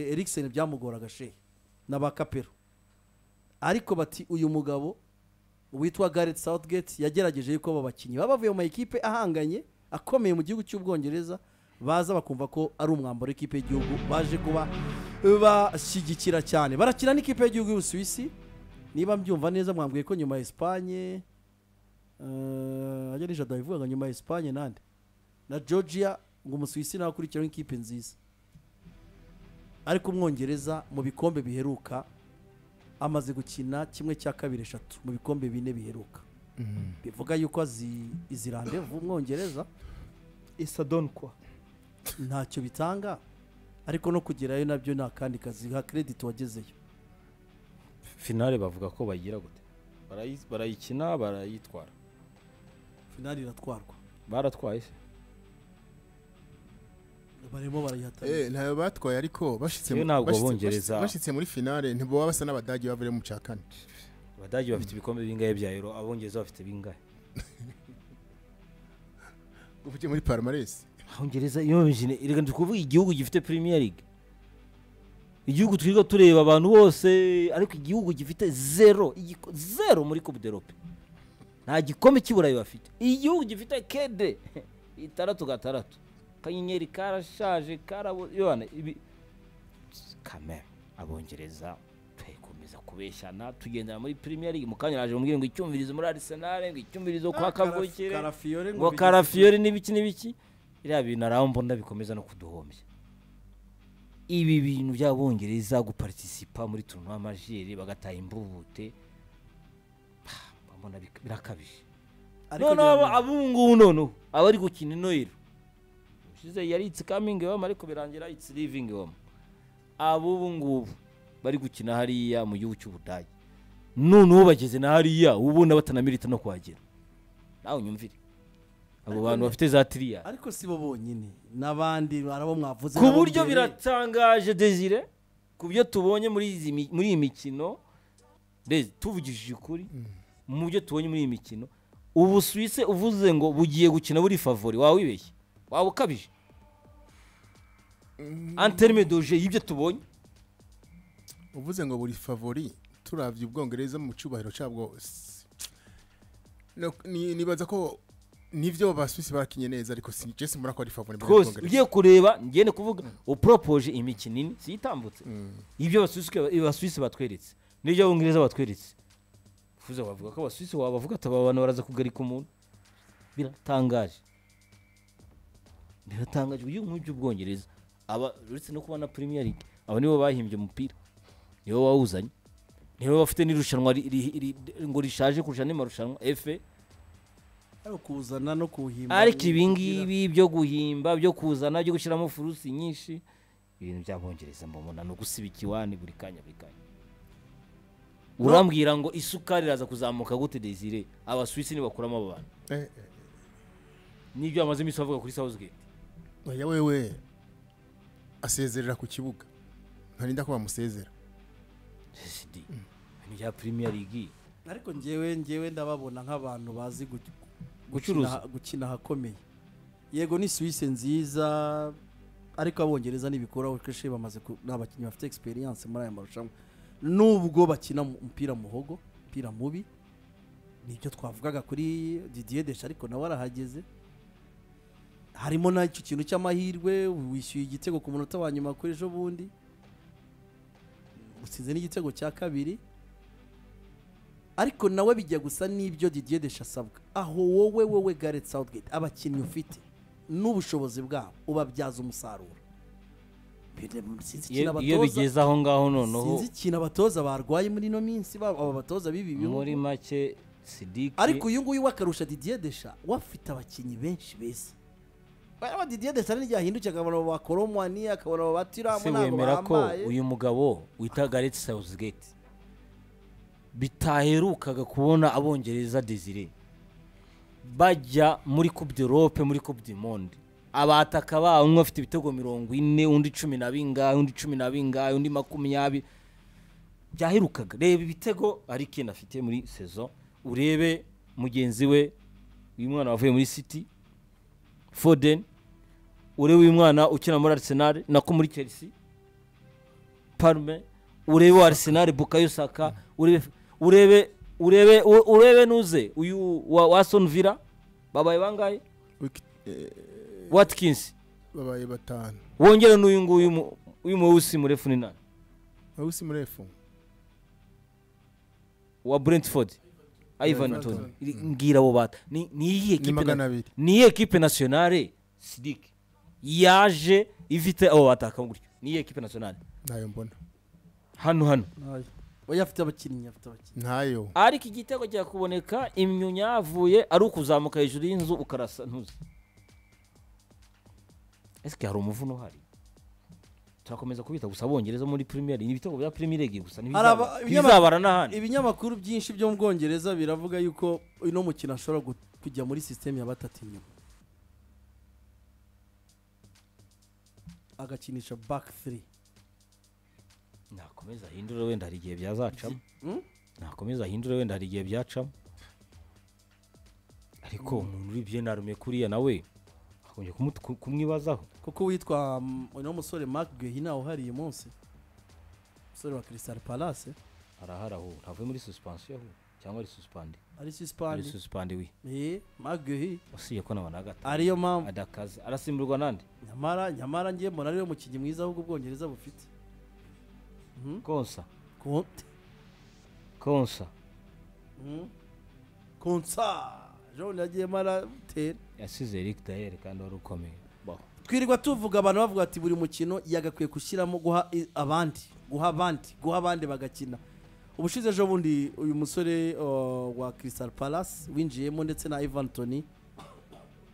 erikiseni byamugoraga she na ba kapero ariko bati uyu mugabo witwa gareth southgate yagerageje yuko aba bakinnyi baba bavuye mu makipe ahanganye akomeye mu gihugu cy'ubwongereza baza bakumva ko ari umwambaro w'ikipe y'igihugu baje kuba bashyigikira cyane barakina n'ikipe y'igihugu y'ubusuwisi niba mbyumva neza mwambwiye ko nyuma ya esipanye ajya nijada bivugaga nyuma ya esipanye nande na georgia ngo umusuwisi nawe akurikiraho ikipe nziza ariko umwongereza mu bikombe biheruka amaze gukina kimwe cya kabiri eshatu mu bikombe bine biheruka bivuga yuko azi izi randevu umwongereza isadoni kwa ntacyo bitanga ariko no kugerayo nabyo ni akandi kazi ha kerediti wagezeyo finale bavuga ko bayigira gute Barayi- barayikina barayitwara finali iratwarwa baratwaye se barimo barayihatanira Eh, ntayo batwaye ariko bashitse Yewe mu- ntabwo bashitse- Abongereza- bashitse muri finale ntibaba basa n'abadage bavuye mu cya kane abadage bafite ibikombe bingahe bya euro abongereza bafite bingahe uvugiye muri palmarès abongereza iyo imijine reka ndi kuvuga igihugu gifite premier league igihugu twirirwa tureba abantu bose ariko igihugu gifite zero igiko- zero muri coupe d'europe nta gikombe cy'iburayi bafite igihugu gifite kede itandatu gatandatu kanyenyeri karashaje karabo yone ibi kamera abongereza tukomeza kubeshyana tugendera muri premier league mu kanya naje mubwire ngo icyumvirizo muri arsenal ngo icyumvirizo kwa kavukire karafiyore ngo bigize- karafiyori n'ibiki n'ibiki biriya bintu arambona bikomeza no kuduhombya ibi bintu by'abongereza guparitisipa muri turunwa amajeri bagataha imbubute ah, mbona bik- birakabije ariko noneho gerageza. abungubu noneho abari gukina inoyiro ushize yari itsi kamingi wema ariko birangira itsi livingi wema abubungubu bari gukina hariya mu gihugu cy'ubudage noneho bageze na hariya ubona batanamirita no kuhagera nawe unyumvire abo bantu bafite za tiriya ariko si bo bonyine n'abandi hari abo mwavuze ku nabo buryo mbere. biratangaje desire ku byo tubonye muri izi mi- muri iyi mikino Mbese tuvugishije ukuri mu byo tubonye muri iyi mikino ubu suwise uvuze ngo bugiye gukina buri favori waba wibeshye waba ukabije anterime doje y'ibyo tubonye uvuze ngo buri favori turavye ubwongereza mu cyubahiro cyabwo s- no- ni- nibaza ko nivyo basuwisi barakinye neza ariko si jesi murako ari favori mbere rwose y'ubwongereza. ugiye kureba ngende kuvuga uporopoje imikino ine siyitambutse ibyo abasuwisi- abasuwisi batweretse n'ibyo abongereza batweretse ufuze wavuga ko abasuwisi wabavuga ati aba bantu baraza kugarika umuntu biratangaje biratangaje uyu nk'uyu by'ubwongereza aba uretse no kubona premier league aba nibo bahimbye umupira nibo bawuzanye nibo bafite n'irushanwa ri- ri- ri- ngo rishaje kurusha andi marushanwa efe ariko kuwuzana no kuwuhimba ariko ni- ibi ngibi byo guhimba byo kuzana byo gushyiramo furusi nyinshi ibintu by'abongereza mbabona ni ugusiba ikiwani buri kanya buri kanya urambwira ngo isukari iraza kuzamuka gute desire abasuwisi nibakuramo abo bantu Eh, n'ibyo bamaze iminsi bavuga kuri sawuzigeti eh, oya wewe asezerera ku kibuga ntarinda ko bamusezera sd ni bya premier league ariko ngewe ngewe ndababona nk'abantu bazi gu- gukina- Gucuruza. gukina ahakomeye yego ni suwise nziza ariko abongereza ntibikuraho kenshi bamaze ku- ni abakinnyi bafite egisperiyanse muri aya marushanwa nubwo bakina mu- umupira muhogo umupira mubi nibyo twavugaga kuri didier desha ariko nawe arahageze harimo n'icyo kintu cy'amahirwe wishyuye igitego ku munota wa nyuma kuri ejo bundi usize n'igitego cya kabiri ariko nawe bijya gusa n'ibyo Didier Deschamps asabwa aho wowe wowe Gareth Southgate abakinnyi ufite n'ubushobozi bwabo ubabyaza umusaruro Sinzi ikintu Iyo- iyo abatoza- bigeze aho ngaho noneho sinzi ikintu abatoza barwaye muri ino minsi ba- aba batoza bibi bihugu muri make sidiki ariko uyu nguyu wakarusha Didier Desha wafite abakinnyi benshi beza baraba Didier Desha n'igihe ahindukiye akabona abo ba Koromwani akabona abo ba Tiramu se ntabwo wemera ko bahambaye uyu mugabo wita gareti sawuzigeti bitaherukaga kubona abongereza desire bajya muri coupe d'europe muri coupe du monde abataka babo umwe afite ibitego mirongo ine undi cumi na bingahe undi cumi na bingahe undi makumyabiri byaherukaga reba ibitego arikeni afite muri saison urebe mugenzi we uyu mwana wavuye muri city foden urebe uyu mwana ukina muri arsenal nako muri chelsea parume urebe wa arisenali bukayo saka urebe urebe urebe u- urebe nuze uyu wa wasoni vila babaye bangahe watikinsi babaye batanu wongere n'uyu nguyu mu- uyu muwusi murefu ni nani awusi murefu wa brentford ivan Ivan toni Toney. mbwira abo bata ni ni iyihe ni kipe na- magana abiri ni iyihe kipe nasiyonale sidike yaje ifite abo bataka gutyo ni iyihe kipe nasiyonale ntayo mbona hano hano oya afite abakinnyi afite abakinnyi ntayo ariko igitego cya kuboneka imyunya yavuye ari ukuzamuka hejuru y'inzu ukarasa ntuzi ese hari umuvuno uhari turakomeza kubita gusa abongereza muri premier League. ni ibitego bya premier league gusa Hari aba- ntibizaba- ntibizabara n'ahandi ibinyamakuru byinshi byo mu bwongereza biravuga yuko uno mukino ashobora gu- kujya muri sisiteme ya batatu inyuma agakinisha baki tiri nakomeza ahindure wenda hari igihe byazacamo Hmm? nakomeza ahindure wenda hari igihe byacamo ariko umuntu uri byenarume kuriya nawe akunze kumwibazaho kuko witwa mm, uno musore mark gehina uhari uyu munsi umusore wa kirisitari palase arahari aho ntavuye muri suspensiyo aho cyangwa ari suspande ari ari sisipani suspande we mark gehi wasiye ko nawe nagata ariyo mpamvu adakaze arasimburwa nande nyamara nyamara ngiye mbona ariwe mukinnyi mwiza ahubwo ubwongereza bufite Mhm. konsa Conte konsa Mhm. konsa jone yagiyemo aratera yasize eric dayeri kandi wari ukomeye baho twirirwa tuvuga abantu bavuga ati buri mukino yagakwiye gushyiramo guha i- abandi guha abandi guha abandi bagakina ubushize ejo bundi uyu musore uh, wa Crystal Palace winjiyemo ndetse na Ivan Toni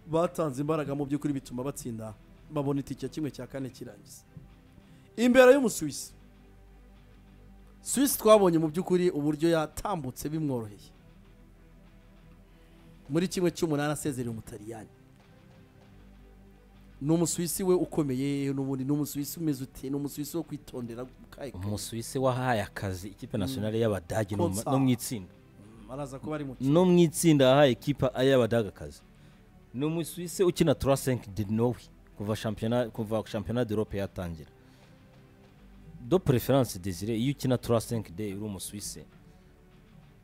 batanze imbaraga mu by'ukuri bituma batsinda babona itike kimwe cya kane kirangiza imbere y'umusuwisi Swiss twabonye mu by'ukuri uburyo yatambutse bimworoheye muri kimwe cy'umunani asezerera umutaliyani ni umusuwisi we ukomeye n'ubundi ni umusuwisi umeze ute ni umusuwisi wo kwitondera kaye kaye. umusuwisi wahaye akazi ikipe nationale y'abadage no mu- Konsa. no mu itsinda araza kuba ari mu kipe no mu itsinda yahaye ikipe y'abadage akazi ni umusuwisi ukina turasenke de nowe kuva shampiyona kuva shampiyona d'europe yatangira do preference desire iyo ukina turasenke de uri umusuwisi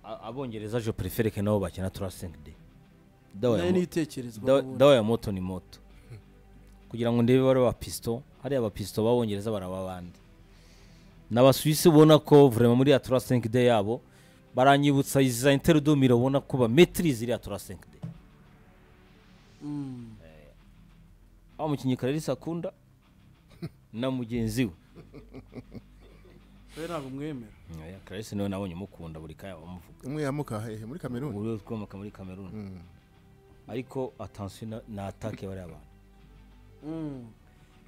a- abongereza je prefere ke nabo bakina turasenke de Dawa nayo ya niyo Mo- itekerezwa Da- n'ubundi. dawa ya moto ni moto kugira ngo ndebe bari abapisto hariya abapisto b'abongereza baraba abandi ni abasuwisi ubona ko vurema muri ya tura senke de yabo baranyibutsa iza interudumire ubona ko bametirize iriya tura senke de Mm. aho umukinnyi karerisi akunda na mugenzi we we ntabwo mwemera Oya, karerisi niwe nabonye umukunda buri kanya bamuvuga umwe yamuka hehe muri kameruni uri ukomoka muri kameruni Mm. ariko atansiyo na- na atake bariya bantu Mm.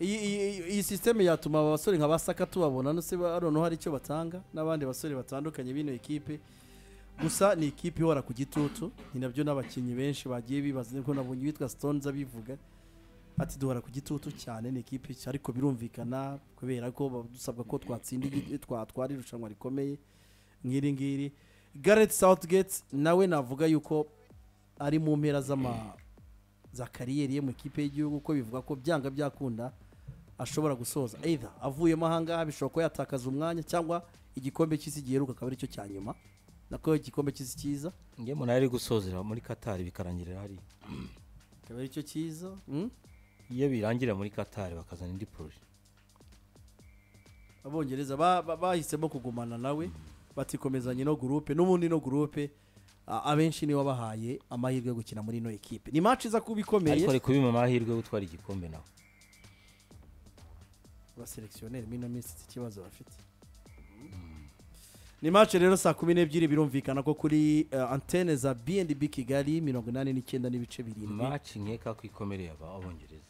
iyi iyi- iyi- iyi sisiteme yatuma aba basore nka ba saka tubabona no se ba- noneho hari icyo batanga n'abandi basore batandukanye b'ino ekipe gusa ni ikipe ihora ku gitutu ni nabyo n'abakinnyi benshi bagiye bibaza nibwo nabonye uwitwa stones abivuga ati duhora ku gitutu cyane ni ikipe nshya, ariko birumvikana kubera ko ba- dusabwa ko twatsinda igi- twatwara irushanwa rikomeye nk'iri ngiri gareth southgate nawe navuga yuko ari mu mpera z'ama za kariyeri ye mu ikipe y'igihugu ko bivuga ko byanga byakunda ashobora gusoza either avuyemo ahangaha bishobora kuba yatakaza umwanya cyangwa igikombe cy'isi giheruka akaba aricyo cya nyuma nako igikombe cy'isi cyiza ngewe umuntu ari gusozera muri katari bikarangirira hariya akaba aricyo cyiza mm? iyo birangira muri katari bakazana indi poroje abongereza ba- ba- bahisemo kugumana nawe batikomezanya ino gurupe n'ubundi ino gurupe a- abenshi nibo bahaye amahirwe yo gukina muri ino ekipe ni match iza kuba ikomeye ariko ari kubima amahirwe yo gutwara igikombe nawe abaselectionneri muri ino minsi si ikibazo bafite ni match rero saa kumi n'ebyiri birumvikana ko kuri eh, antene za bnb kigali mirongo inani n'icyenda n'ibice birindwi maci nkeka ko ikomereye aba abongereza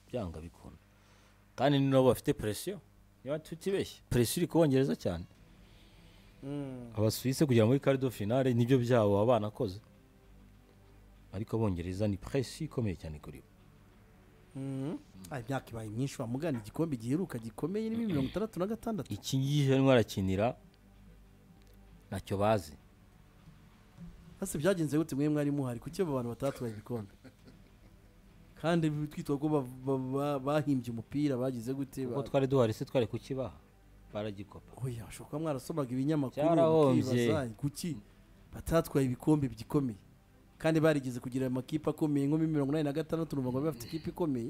byanga bikunda kandi ni nabo bafite presiyo niba tutibeshye presiyo iri kubongereza cyane Mm. abasuwise kugera muri karido finale nibyo byabo baba banakoze ariko abongereza ni presiyo ikomeye cyane kuri bo Mhm. Ah, imyaka ibaye myinshi wamugana igikombe giheruka gikomeye ni mirongo itandatu na gatandatu iki gihe arakinira ntacyo bazi hasi byagenze gute mwe mwari muhari kuki abo bantu batatwaye ibikombe kandi twitwa ko ba- ba- ba- bahimbye umupira bagize gute kuko ba- twari duhari se twari kukibaha baragikopa oya ushobora kuba mwarasomaga ibinyamakuru Cyarahombye. mukibaza kuki batatwaye ibikombe bikomeye kandi barigeze kugira amakipe akomeye nko muri mirongo inani na gatandatu urumva ngo bari bafite ikipe ikomeye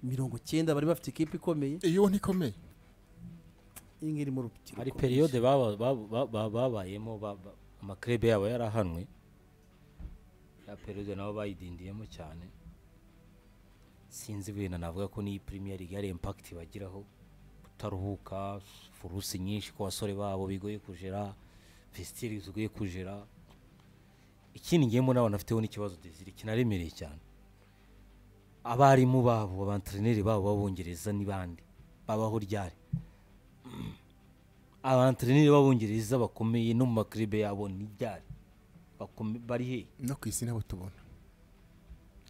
mirongo icyenda bari bafite ikipe ikomeye iyo ntikomeye iyi ngiyi irimo urubyiruko hari periyode baba- baba- baba- babayemo ba- ba- amakrebe yabo yarahanwe ya periyode nabo bayidindiyemo cyane sinzi ibintu navuga ko n'iyi premier league hari impact bagiraho kutaruhuka furusi nyinshi ku basore babo bigoye kujera fesitiri zigoye kujera ikindi ngiyemo n'abantu bafiteho n'ikibazo desire kinaremereye cyane abarimu babo abantreneri babo b'abongereza n'ibandi babaho ryari abantreneri b'abongereza bakomeye no mu makiribe yabo ni ryari Bakome- bari hehe no ku isi nabo tubona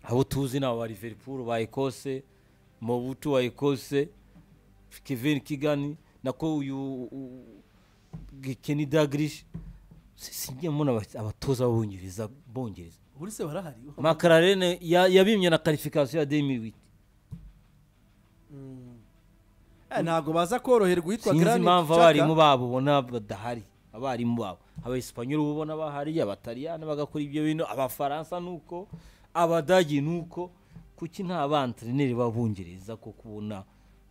abo tuzi ni aba liverpool ba ekose mobutu wa ekose kevin kigani nako uyu u- u- Kenny Dalglish. Si- sinjye mbona aba- abatoza b'abongereza bongereza buri se barahari makararene yabimye na karifikasiyo ya demi witi Eh, ntabwo baza koroherwa uhitwa sinzi Granit impamvu Xhaka. abarimu babo ubona badahari abarimu babo abayesipanyoli uba ubona bahari abataliyani bagakora ibyo bintu abafaransa ni uko abadagi ni uko kuki nta bantreneri b'abongereza ko kubona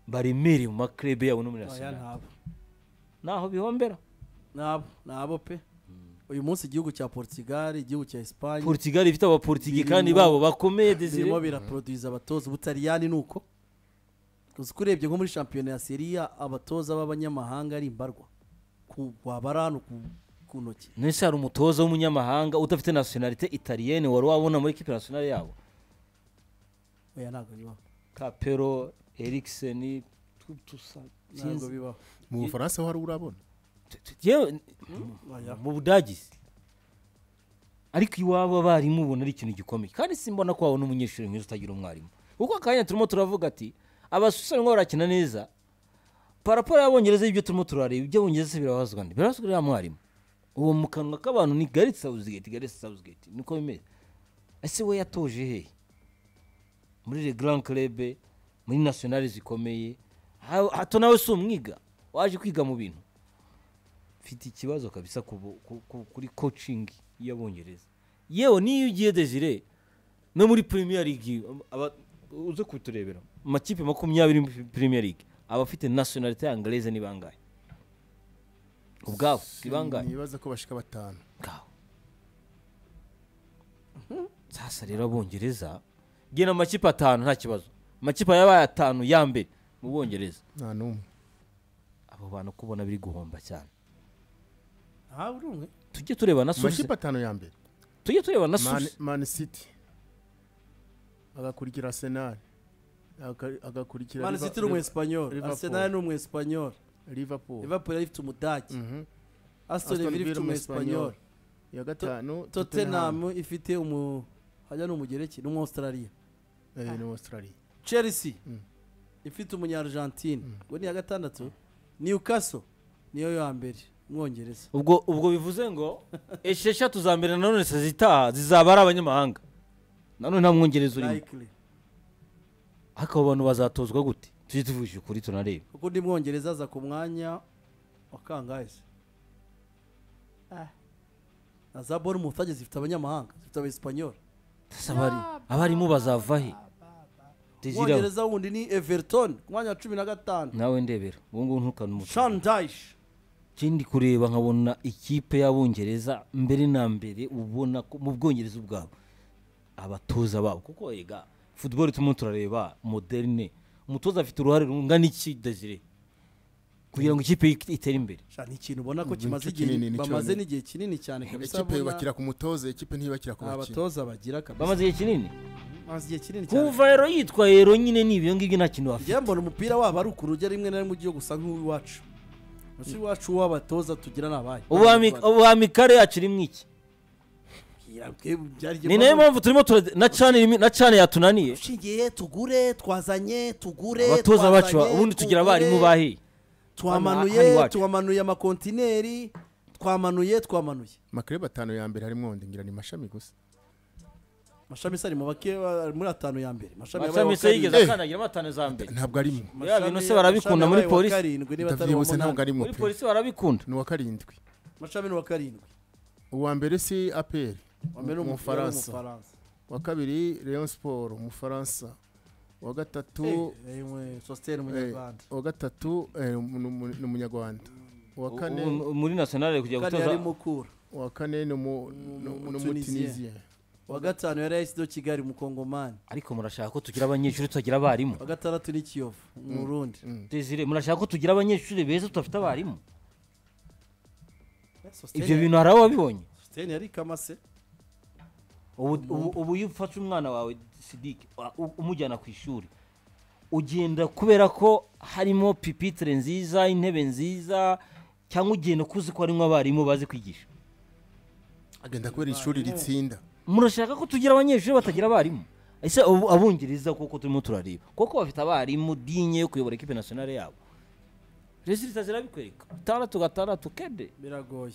baremereye mu makrebe yabo no muri Oya, nasiyonali ntabo ntaho bihombera nabo nabo pe uyu munsi igihugu cya portugal igihugu cya esipanye portugal ifite abaportigikani Birimo- babo bakomeye desire birimo biraporoduwiza abatoza ubutaliyani ni uko uzi ko urebye nko muri shampiyona ya seriya abatoza b'abanyamahanga ari imbarwa ku- waba ari hano ku- ku ntoki nese hari umutoza w'umunyamahanga udafite nasiyonalite italiyene wari wabona muri ekipe nasiyonali yabo oya ntabwo bibaho kapero erikiseni tusa ntabwo bibaho mu bufaransa ho hari urabona yewe Oya. mu budagi se. ariko iwabo abarimu ubona ari ikintu gikomeye kandi simbona ko wabona umunyeshuri mwiza utagira umwarimu kuko akanya turimo turavuga ati abasusa barimo barakina neza paraporo y'abongereza y'ibyo turimo turareba ibyo abongereza birabazwa ndi birabazwa uriya mwarimu uwo mu kanwa k'abantu ni gareti sawuzigeti gareti sawuzigeti niko bimeze ese we yatoje hehe muri le grand club muri nationale zikomeye Ha- hato nawe si umwiga waje kwiga mu bintu mfite ikibazo kabisa ku bu- ku- ku- kuri coaching y'abongereza yewe niyo ugiye desire no muri premier league aba- uze kuturebera mu makipe makumyabiri muri premier league abafite nationalite anglese ni bangahe ubwabo ni bangahe nibaza ko bashika batanu ubwabo sasa rero abongereza gena amakipe atanu nta kibazo amakipe yabaye atanu ya mbere mu bongereza nta n'umwe abo bantu kubona biri guhomba cyane aha uri umwe tujye tureba na mu Suze- makipe atanu ya mbere tujye tureba na Man- Suze. man city agakurikira arsenal aga- agakurikira mani Liver- siti ni Liver- umwesipanyoli Liverpool. arsenal ni umwesipanyoli liverpool liverpool ifite umudage Mhm. aston Aston villa Villa ifite umwesipanyoli umwesipanyoli iya gatanu tottenham ifite umu hajya ni umugereki ni umuwasitarariya Eh, ni australia chelsea Mm. ifite umunyargentine ngo ni iya gatandatu newcastle niyo ya mbere umwongereza ubwo ubwo bivuze ngo esheshatu za mbere nanone se zitaha zizaba ari abanyamahanga nanone nta mwongereza urimo likely ariko abo bantu bazatozwa gute tujye tuvugisha ukuri tunarebe kuko undi mwongereza aza ku mwanya wa kangahe se na za bournemouth ageze zifite abanyamahanga zifite abaespanyoli Ese abari- abarimu bazava he Desire we, umwongereza wundi ni everton ku mwanya wa cumi na gatanu nawe ndebera ubu ngubu ntukane umutima shandayish ikindi kureba nkabona ikipe y'abongereza mbere na mbere ubona ko mu bwongereza ubwabo abatoza babo kuko yega futuboro turimo turareba moderne umutoza afite uruhare rungana iki desire kugira ngo ikipe ye itere imbere ni ikintu ubona ko Igice kimaze kinini igihe ni bamaze cyonyine. n'igihe kinini cyane kabisa ikipe abona yubakira ku mutoza ikipe ntiyubakira ku nta bakinnyi batoza bagira kabisa bamaze igihe kinini bamaze igihe kinini cyane kuva rero yitwa rero nyine ni ibyo ngibyo nta kintu bafite njyewe mbona umupira wabo ari ukurujya rimwe na rimwe ugiye gusa nk'uw'iwacu gusa iwacu uw'abatoza tugira ni abahe Ubami- ubamikare yacu irimo iki ni nayo mpamvu turimo tura- na cana irimo- na cana yatunaniye ushingiye tugure twazanye tugure abatoza bacu twazanye, ubundi tugira tugure, abarimu bahe Hano twamanuye iwacu. twamanuye amakontineri twamanuye twamanuye makrebe atanu ya mbere harimo wonde ngira ni mashami gusa mashami se ari mu bake ba- muri atanu ya mbere mashami yabaye amashami uwa se yigeze karindwi. Eh. akandagiramo atanu za mbere ntabwo ari mwe Mashami- Ya, bino se barabikunda mashami muri yabaye uwa polisi. karindwi niba atari uwa ndabyihuse ntabwo munani ari mwe muri pe polisi barabikunda ni uwa karindwi mashami ni uwa karindwi uwa mbere si apr Wa mbere ni Mu- umupira Mufaransa. w'umufaransa. uwa kabiri leon sport umufaransa uwa gatatu Eh, eh, Sosthene umunyarwanda uwa gatatu eh, ni umu- ni umunyarwanda uwa U- kane u- muri nationale kujya kane gutoza yari mukura uwa kane ni umu- ni Umu- ni Umutunisien. umutunisien uwa gatanu yari ayisido kigali mukongomani ariko murashaka ko tugira abanyeshuri tutagira abarimu uwa gatandatu ni kiyovu mu burundi Desire, murashaka ko tugira abanyeshuri beza tudafite abarimu Eh, Sosthene- ibyo bintu hari aho wabibonye Sosthene yari kamase ubu ubu- ubu iyo ufashe umwana wawe sidike umujyana ku ishuri ugenda kubera ko harimo pipitire nziza intebe nziza cyangwa ugenda uko uzi ko harimo abarimu bazi kwigisha agenda kubera ishuri ritsinda murashaka ko tugira abanyeshuri batagira abarimu ese ubu abungereza kuko turimo turareba kuko bafite abarimu dinye yo kuyobora ekipe nasiyonale yabo resulita zirabikwereka gatandatu gatandatu kede biragoye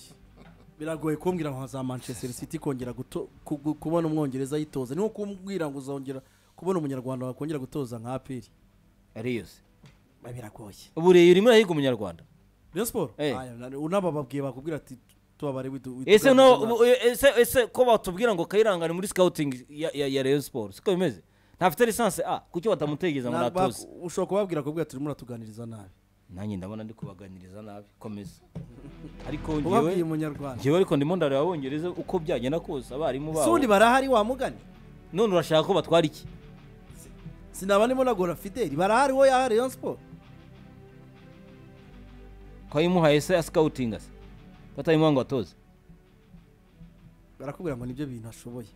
biragoye kumbwira nka za manchester city kongera guto- ku- ku- kubona umwongereza yitoza ni nko kumbwira ngo uzongera kubona umunyarwanda wakongera gutoza nka apiri ari yose biragoye ubu rero urimo urahiga umunyarwanda rayon siporo Eh. unaba babwiye bakubwira ati tubabare widu widu- ese no widu- ubu- ese ese ko batubwira ngo kayirangane muri scouting ya ya, ya Rayon Sports siko bimeze ntafite lisansi a kuki batamutegeza ngo Na- ba- natoze ushobora kubabwira akubwira turimo uratuganiriza nabi nanjye ndabona ndi kubaganiriza nabi komeza ariko ubabwiye ngewe umunyarwanda ngewe ariko ndimo ndareba abongereza uko byagenda kose abarimu ese ubundi babo barahari wamugani none urashaka ko batwara iki sinaba ndimo nagora fideli barahari wo yaha rayon siporo ko yimuhaye se scouting se batayimuha ngo atoze barakubwira ngo nibyo bintu ashoboye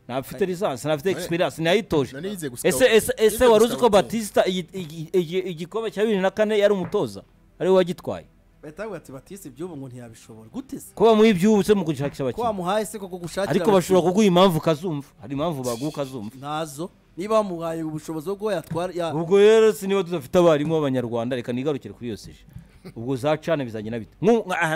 ntafite lisansi ntafite experience nayitoje nari yize gusa ese ese ese Nize wari uzi ko guscouting. batista iyi- iyi- iyi- igikombe cya bibiri na kane yari umutoza ari we wagitwaye bahita bavuga ati batise iby'ubu ngo ntiyabishobora guteze ko bamuha iby'ubutse mu gushakisha ko abakinnyi wamuhaye se koko gushakira ariko bashobora kuguha impamvu ukazumva hari impamvu baguha ukazumva ntazo niba bamuhaye ubushobozi bwo kuba yatwara ya ubwo rero si niba tudafite abarimu b'abanyarwanda reka nigarukire kuri iyo seje ubwo za cana bizagenda bite Nku- nka- aha-